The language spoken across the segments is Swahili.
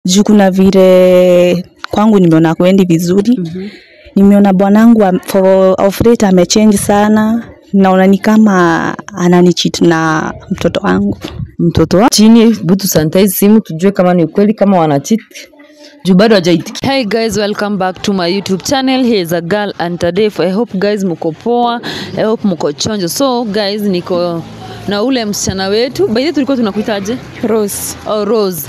juu kuna vile kwangu nimeona kwendi vizuri Mhm. nimeona bwanangu am- for of late amechange sana naona ni kama ananichit na mtoto wangu mtoto wa chini butu sanitize simu tujue kama ni ukweli kama wanachit juu bado hajaitikia hey guys welcome back to my youtube channel here is a girl and today i hope guys mko poa i hope mko chonjo so guys niko na ule msichana wetu by the way tulikuwa tunakuitaje Rose oh, rose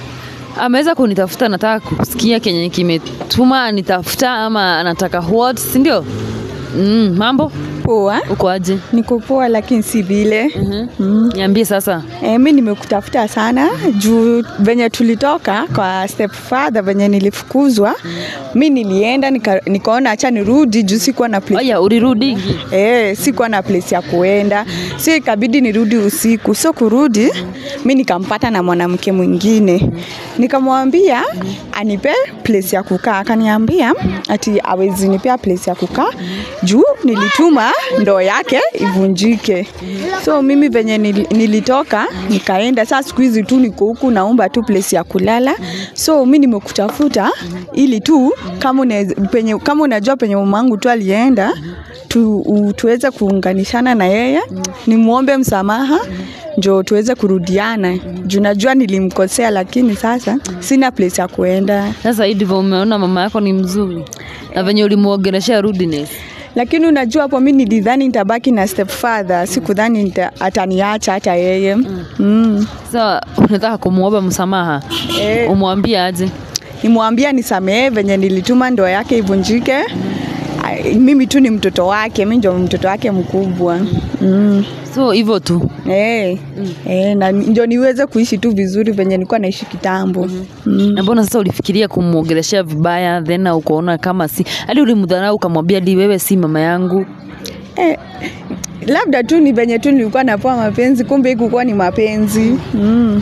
ameweza kunitafuta nataka kusikia kenye kimetuma anitafuta ama anataka what si ndio mm, mambo Poa, uko aje niko poa lakini si vile. Mhm. Mm. niambie sasa E, mi nimekutafuta sana juu venye tulitoka kwa step father venye nilifukuzwa mi nilienda nika, nikaona acha nirudi juu sikuwa na place aya ulirudigi Eh, sikuwa na place ya kuenda so ikabidi nirudi usiku so kurudi mi nikampata na mwanamke mwingine nikamwambia anipe place ya kukaa akaniambia ati awezi nipea place ya kukaa juu nilituma ndoo yake ivunjike so mimi venye nil- nilitoka nikaenda saa siku hizi tu niko huku naomba tu place ya kulala so mi nimekutafuta ili tu kama unaweza- penye kama unajua penye mamangu tu alienda tu, u, tuweze kuunganishana na yeye nimwombe msamaha njo tuweze kurudiana juu najua nilimkosea lakini sasa sina place ya kuenda sasa hii ndivyo umeona mama yako ni mzuri na venye ulimuogeleshea rudiness lakini unajua hapo mi nilidhani nitabaki na step father sikudhani nita- ataniacha hata yeye mm. sasa unataka kumwomba msamaha Eh. umwambie aje nimwambia nisamehe venye nilituma ndoa yake ivunjike Ai, mimi tu ni mtoto wake mi ndio mtoto wake mkubwa mm. so hivyo tu Eh, eh, na ndio niweze kuishi tu vizuri venye nilikuwa naishi kitambo mm. na mbona sasa ulifikiria kumwogeleshea vibaya then ukaona kama si hadi ulimdharau ukamwambia di wewe si mama yangu eh, labda tu ni venye tu nilikuwa napoa mapenzi kumbe ikukuwa ni mapenzi mm.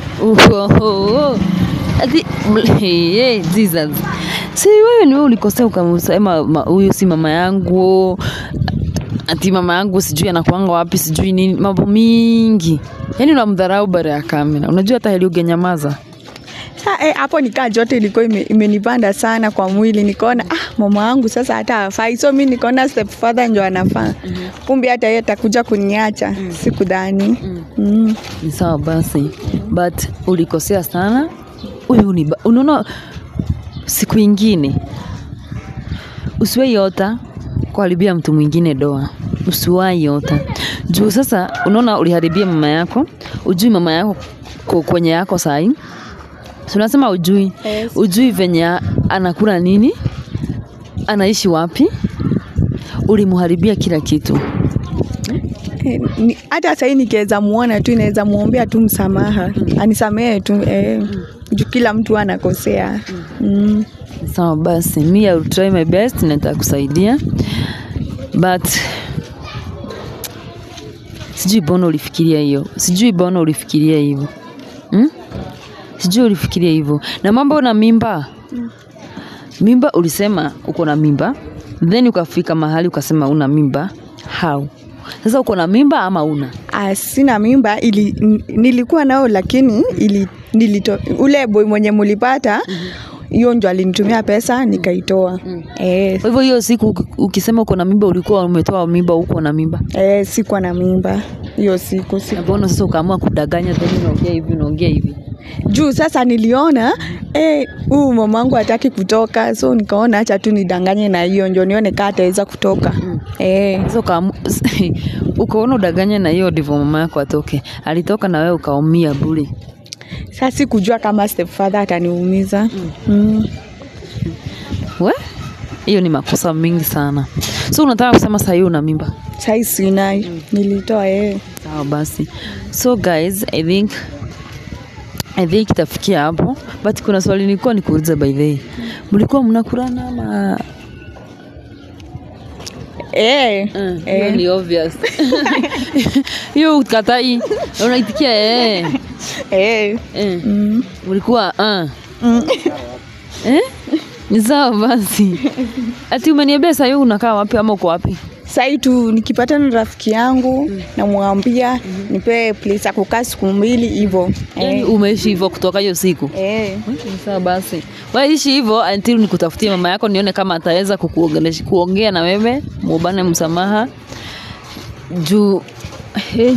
Uhoho. Ati- Hey, Jesus. si wewe ni wewe ulikosea ukamsema ma- huyu si mama yangu ati mama yangu sijui anakuanga wapi sijui nini mambo mingi yaani unamdharau bara ya kamera unajua hata heli ungenyamaza Sa, eh, hapo nikaa joto ilikuwa ime, imenipanda sana kwa mwili nikaona ah, mama wangu sasa hata hafai so mi nikaona step father ndio anafaa kumbe hata yeye atakuja kuniacha sikudhani mm. ni sawa basi but ulikosea sana huyu ni ba- unaona siku ingine usiwai ota kuharibia mtu mwingine doa usiwai ota juu sasa unaona uliharibia mama yako ujui mama yako ko- kwenye yako sahi Si unasema ujui Yes. ujui venye a- anakula nini anaishi wapi ulimuharibia kila kitu Eh, ni- hata sahii nikiweza muona tu inaweza muombea tu msamaha anisamehe tu eh, juu kila mtu anakosea mm. sawa basi mi I will try my best na nitakusaidia but sijui bona ulifikiria hiyo sijui bona ulifikiria hivyo hmm? sijui ulifikiria hivyo na mambo na mimba mimba ulisema uko na mimba then ukafika mahali ukasema una mimba how sasa uko na mimba ama una Ah, sina mimba ili, n- nilikuwa nao lakini ili, nilito, ule boy mwenye mulipata hiyo ndio alinitumia pesa nikaitoa eh, kwa hivyo hiyo siku uki- ukisema uko na mimba ulikuwa umetoa mimba uko na mimba eh, sikuwa na mimba hiyo siku si. na mbona sasa ukaamua kudanganya tena unaongea hivi unaongea hivi juu sasa niliona eh, huyu mamangu hataki kutoka so nikaona hacha tu nidanganye na hiyo ndio nione kaa ataweza kutoka eh, Sasa ukaamu- ukaona udanganye na hiyo ndivyo mama yako atoke alitoka na wewe ukaumia bure sasa sikujua kama stepfather ataniumiza mm. we hiyo ni makosa mingi sana so unataka kusema sahii una mimba sai sina nilitoa eh. sawa basi so guys i think i think itafikia hapo but kuna swali nilikuwa nikuuliza by the way mlikuwa mnakurana ama Eh. hiyo Eh. ni obvious hiyo ukatai unaitikia eh Eh. eh Mm. mlikuwa uh. Mm. eh? ni sawa basi ati umeniambia sahii unakaa wapi ama uko wapi sai tu nikipatana na rafiki yangu namwambia nipe place ya kukaa siku mbili hivyo yani eh. umeishi hivyo kutoka hiyo siku Eh. Ni sawa basi waishi hivyo until nikutafutie mama yako nione kama ataweza kukuongelesha kuongea na wewe muubane msamaha juu hey.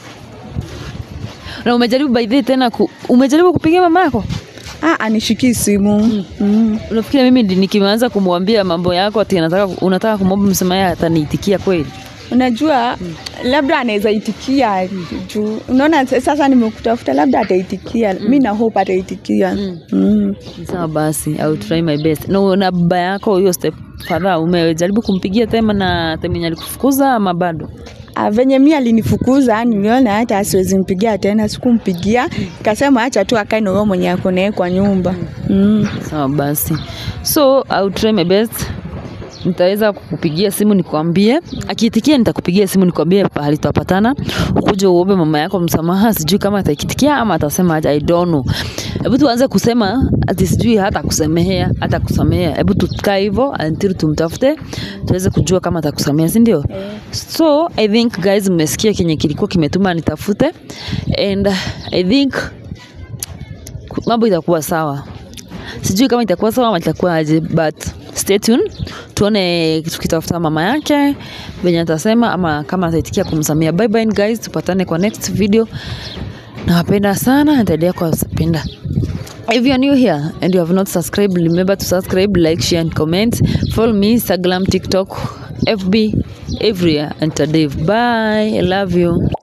na umejaribu by the way tena ku, umejaribu kupigia mama yako Ah, anishiki simu mm. unafikiri mimi ndi- nikianza kumwambia mambo yako ati nataka unataka kumwomba msamaha ataniitikia kweli unajua labda anaweza itikia juu unaona sasa nimekutafuta labda ataitikia mi na hope ataitikia mm. Ni sawa basi I will try my best na, na baba yako huyo step father umejaribu kumpigia tema na temenye alikufukuza ama bado Ah, venye mi alinifukuza niliona hata asiwezi mpigia tena sikumpigia kasema acha tu akae na huyo mwenye ako naye kwa nyumba mm. sawa basi so I will try my best nitaweza kukupigia simu nikwambie akiitikia nitakupigia simu nikwambie pahali tutapatana ukuje uombe mama yako msamaha sijui kama ataikitikia ama atasema aje i don't know hebu tuanze kusema ati sijui hata kusemehea hata kusamehea hebu tukae hivyo until tumtafute tuweze kujua kama atakusamehea si ndio so i think guys mmesikia kenye kilikuwa kimetuma nitafute and i think mambo itakuwa sawa sijui kama itakuwa sawa ama itakuwa aje but stay tuned tuone tukitafuta mama yake venye atasema ama kama ataitikia kumsamia bye bye guys tupatane kwa next video nawapenda sana nitaendelea kuwapenda if you are new here and you have not subscribed remember to subscribe like share and comment follow me instagram tiktok fb everywhere and today bye i love you